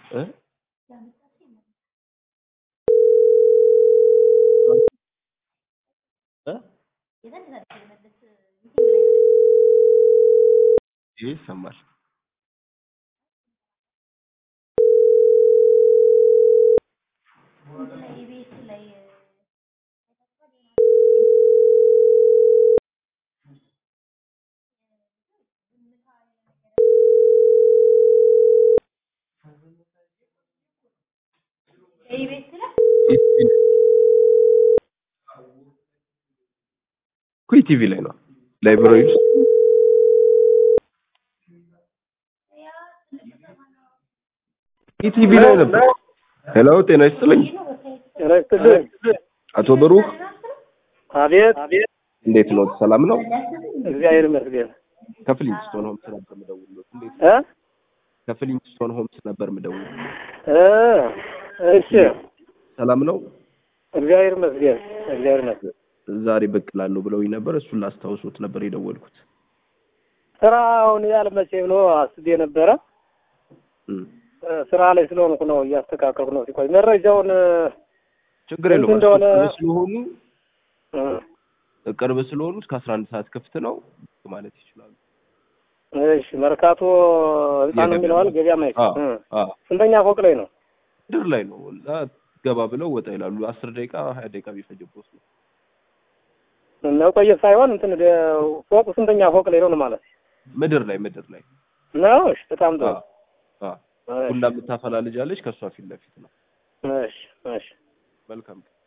እ እ ይህ ይሰማል። ኩይ ቲቪ ላይ ነው ላይብራሪ ውስጥ ኢቲቪ ላይ ነበር። ሄሎ ጤና ይስጥልኝ ጤና ይስጥልኝ። አቶ ብሩክ አቤት አቤት፣ እንዴት ነው? ሰላም ነው? እግዚአብሔር ይመስገን። ከፍሊንግስቶን ሆምስ ነበር የምደውልልዎት። እንዴት እ ከፍሊንግስቶን ሆምስ ነበር የምደውልልዎት። እ እሺ፣ ሰላም ነው? እግዚአብሔር ይመስገን። እግዚአብሔር ይመስገን። ዛሬ ብቅ እላለሁ ብለውኝ ነበር። እሱን ላስታውሶት ነበር የደወልኩት። ስራውን ያልመቼ ብሎ አስቤ ነበረ። እም፣ እ ስራ ላይ ስለሆንኩ ነው እያስተካከልኩ ነው። ሲቆይ መረጃውን ችግር እንትን የለውም። እንደሆነ- ቅርብ ስለሆኑ እ ቅርብ ስለሆኑ እስከ አስራ አንድ ሰዓት ክፍት ነው ማለት ይችላሉ። እሺ፣ መርካቶ ህንጻ ነው የገበያ የሚለዋል ገበያ ማየት አዎ አዎ ስንተኛ ፎቅ ላይ ነው? ምድር ላይ ነው እና ገባ ብለው ወጣ ይላሉ። አስር ደቂቃ ሀያ ደቂቃ ቢፈጅቦት ነው። መቆየት ሳይሆን እንትን ወደ ፎቁ ስንተኛ ፎቅ ላይ ነው ማለት ምድር ላይ ምድር ላይ ነው? እሺ፣ በጣም ጥሩ። አዎ አዎ ቡና የምታፈላ ልጅ አለች። ከእሷ ፊት ለፊት ነው። እሺ፣ እሺ። መልካም